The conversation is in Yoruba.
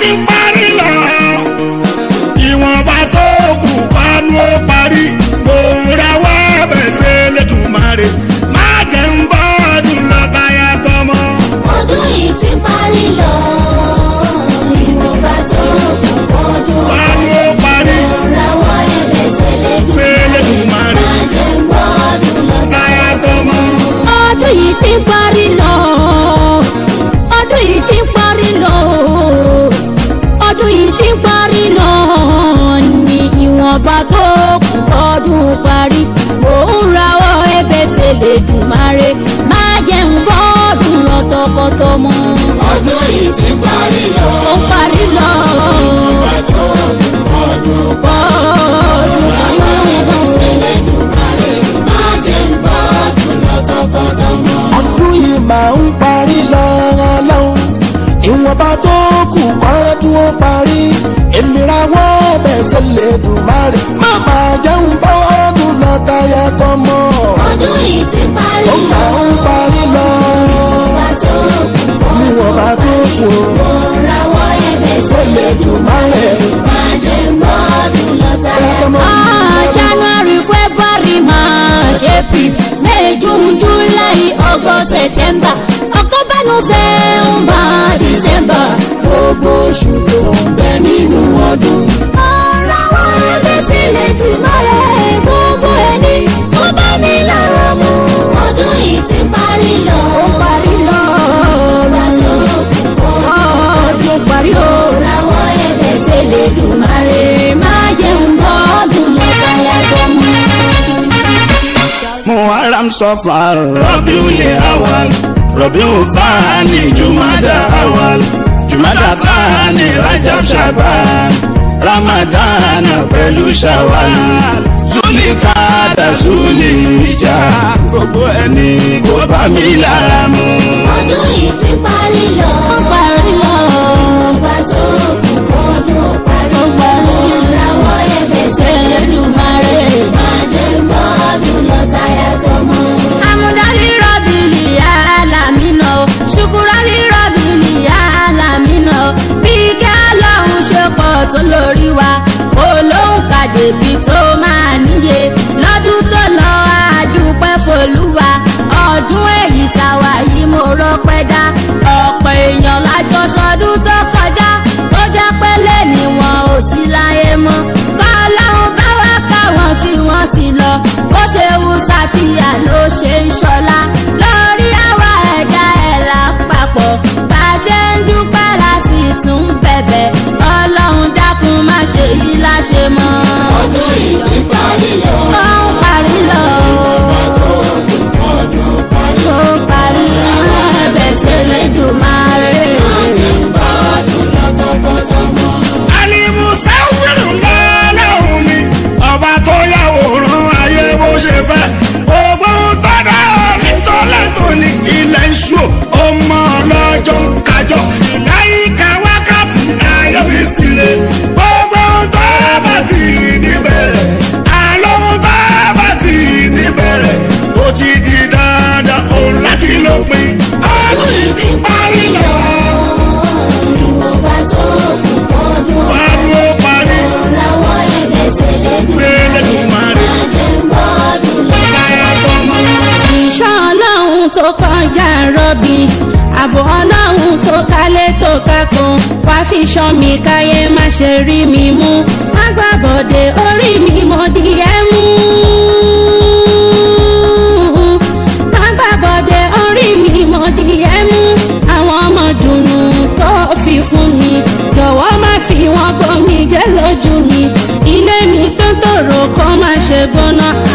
ti ń parí lọ ìwọ̀nba tó kù panu ó parí mo rawọ́ bẹ̀sẹ̀ lẹ́dùnmáre má jẹ́ ń bọ́ ọdún lọ táyà tọmọ. ọdún yìí ti parí lọ ìwọ̀nba tó kù tọdún panu ó parí rawọ́ ẹ̀bẹ̀ Ṣẹlẹ́dùmarè. má jẹ́ ń gbọ́ ọdún lọ táyà tọmọ. ọdún yìí ti ń parí lọ ọdún yìí ti ń parí lọ ọdún yìí ti ń parí lọ ní ìwọ̀nba tó kù kọ́dún parí mò ń rawọ́ ẹ̀bẹ̀ s'Ẹlẹ́dùmarè má jẹ́ ń bọ́ọ̀dún lọ tọkọtọmọ ọdún yìí ti parí lọ ó ń parí lọ ìwọ̀nba tó kù tọdún bọ́ọ̀dún rawọ́ ẹ̀bẹ̀ s'Ẹlẹ́dùmarè má jẹ́ ń gbọ́ ọdún lọ tọkọtọmọ. ọdún yìí máa ń parí lọ́wọ́ lọ́wọ́ ìwọ̀nba tó kù kọ́dún ó parí èmi rawọ́ bẹ̀sẹ̀ lẹ́dùnmáre má máa jẹun bá ọdún lọ táyà tọmọ ọdún yìí ti parí ó lọ máa ń parí lọ ìwọ̀nba tó kù ìwọ̀nba tó kù mo rawọ́ ẹ̀bẹ̀ sẹ́lẹ̀dùnmáre má jẹ́ ń gbọ́ ọdún lọ táyà táyà tọmọ. Ah, January, February, March, April, May, June, July, August, September, October, November, December. Gbogbo oṣù tó ń bẹ nínú ọdún. Ọ̀rọ̀ àwọn ẹgbẹ́ sílẹ̀ jùlọ rẹ̀ gbogbo ẹni tó bá ní lára mu. ọdún yìí ti parí lọ Ó parí lọ, ìwọ̀nba tó kù kọ́ ọdún parí o. rawọ́ ẹ̀bẹ̀ Sílẹ̀ jùlọ rẹ̀ má jẹun bọ́ọ̀dún lọ́kàyà tó mú. muharram sọfar rọbíùlì awal rọbíù fani jumada awal jumada fani rajab shaban ramadan pẹ̀lú shawal zulikada zulija gbogbo ẹni kó bá mi lára mu. ọdún yìí ti parí lọ Ó parí lọ. ìwọ̀nba tó kù kọ́dún parí Ó parí rawọ́ ẹ̀bẹ̀ Ṣẹlẹ́dùmarè. má jẹ́ ń gbọ́ ọdún lọ táyà tọmọ. Amúdálí rọ̀bìlì alámínà o, ṣùkúrálí rọ̀bìlì alámínà o. Bí kí Ọlọ́run ṣe pọ̀ tó lórí wa, kò lóhùn kàdébí tó máa níye. Lọ́dún tó lọ àdúpẹ́ fòlúwa, ọdún èyí tàwa yìí mo rọ́pẹ́ dá. Ọ̀pọ̀ èèyàn lájọ sọdún tó kọjá, tó jẹ́ pé lẹ́ni wọn ò sí láyé mọ́. Kọ́ Ọlọ́run bá wá káwọn tí wọ́n ti lọ, bó ṣe wù sátìyà ló ṣe ń ṣọlá. Lórí àwa ẹ̀dá ẹ̀ lápapọ̀, bá a ṣe ń dúpẹ́ la sì tún bẹ̀bẹ̀. Ọlọ́run dákun má ṣe yí láṣẹ mọ́. ọdún yìí ti parí lọ Ó ń parí lọ. Ó parí ẹ̀bẹ̀ s'Ẹlẹ́dùmarè. alimusawiru lọ́lọ́hún mi ọba tó yàwòrán ayé bó ṣe fẹ́ gbogbo tọ́da omi tó lẹ́tọ̀ ní ilẹ̀ iṣu ọmọ ọlọ́jọ́ ń kájọ láyìíká wákàtí ayé mi sílẹ̀ gbogbo tó bá ti níbẹ̀rẹ̀ àlọ́ tó bá ti níbẹ̀rẹ̀ ó ti di dandan òun láti lópin ọdún yìí ti parí lọ ìwọ̀nba tó kù kọ́dún wàá ló parí. rawọ́ ẹ̀bẹ̀ Ṣẹlẹ́dùmarè. má jẹ́ ń gbọ́ ọdún lọ. Táyà tọmọ. ìṣọ́ ọlọ́run tó kọjá rọ́bì ààbò ọlọ́run tó kálé tó kákan wá fi ṣọ́ mi káyé má ṣe rí mi mú má gbàbọ̀dé orí mi mo di ẹ́ mú. má gbàbọ̀dé orí mi mo di ẹ́ mú àwọn ọmọ dùnú tó fi fún mi jọ̀wọ́ má fi wọn bomi jẹ́ lójú mi ilé mi tó tòrò kó má ṣe gbóná